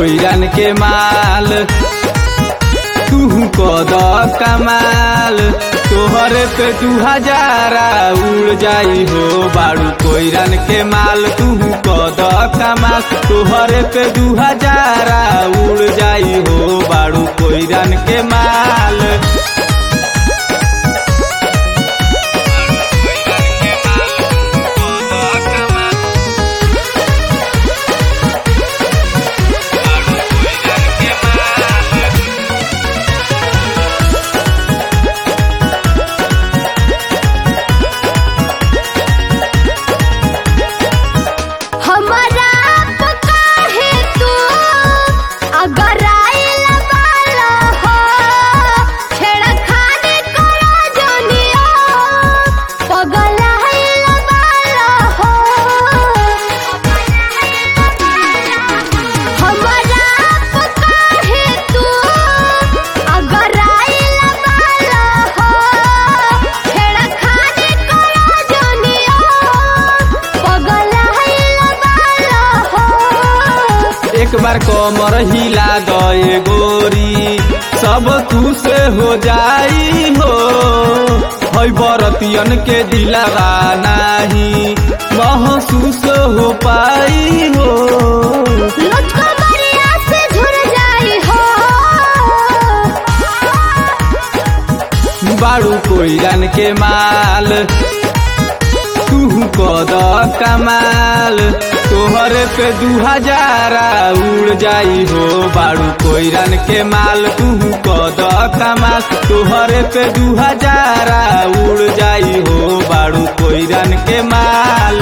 कोईरन के माल तू कद कमाल तोहरे पे दू हजारा उड़ जाई हो बाड़ू कोईरन के माल तू कद कमाल तोहरे पे दू हजारा उड़ जाई हो बाड़ू कोईरन के माल हमारा पका है तू अगर आइल बाला हो छेड़खानी करा जोनिया पगल आइल बाला हो हमारा पका है तू अगर आइल बाला हो छेड़खानी करा जोनिया पगल आइल बाला हो एक बार कमर हिला गए गोरी सब तू से हो जाई हो है बरतियन के दिलावा नाही महसूस हो पाई हो मुझको बरिया से झुर जाई हो बाड़ू कोईरन के माल तू कद कमाल तोहरे पे दू हजारा उड़ जाई हो बाड़ू कोईरन के माल तू कद कमाल तोहरे पे दू हजारा उड़ जाई हो बाड़ू कोईरन के माल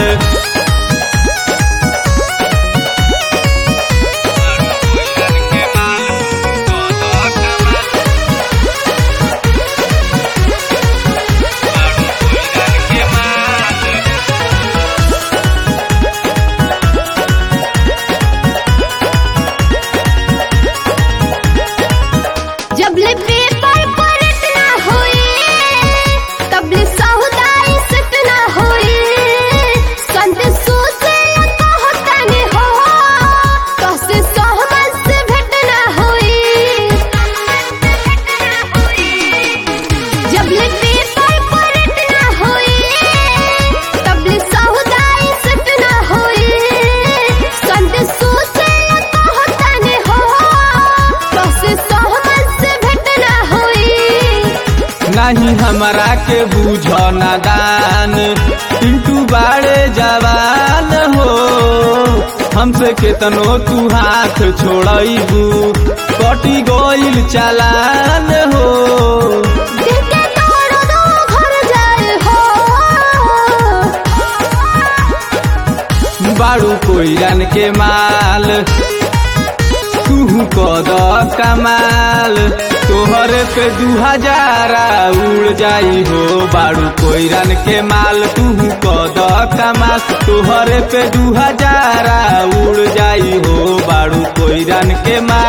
जब ले पेपर पर इतना होई तब ले सहुदाई सितना होई संत सोचे कहता ने हो कसे सहमत से भेटना होई जब ले पेपर पर इतना होई तब ले सहुदाई सितना होई संत सोचे कहता ने हो कसे सहमत से भेटना होई नहीं हमरा के बूझ नादान पिंटू बाड़े जवान हो हमसे केतनो तू हाथ छोड़बू कटी गईल चालान हो दिल के तोड़ दो घर जाए हो बाड़ू कोईरन के माल तू कद कमाल तोहरे पे दू हजारा उड़ जाई हो बाड़ू कोईरन के माल तू कद कमाल तोहरे पे दू हजारा उड़ जाई हो बाड़ू कोईरन के माल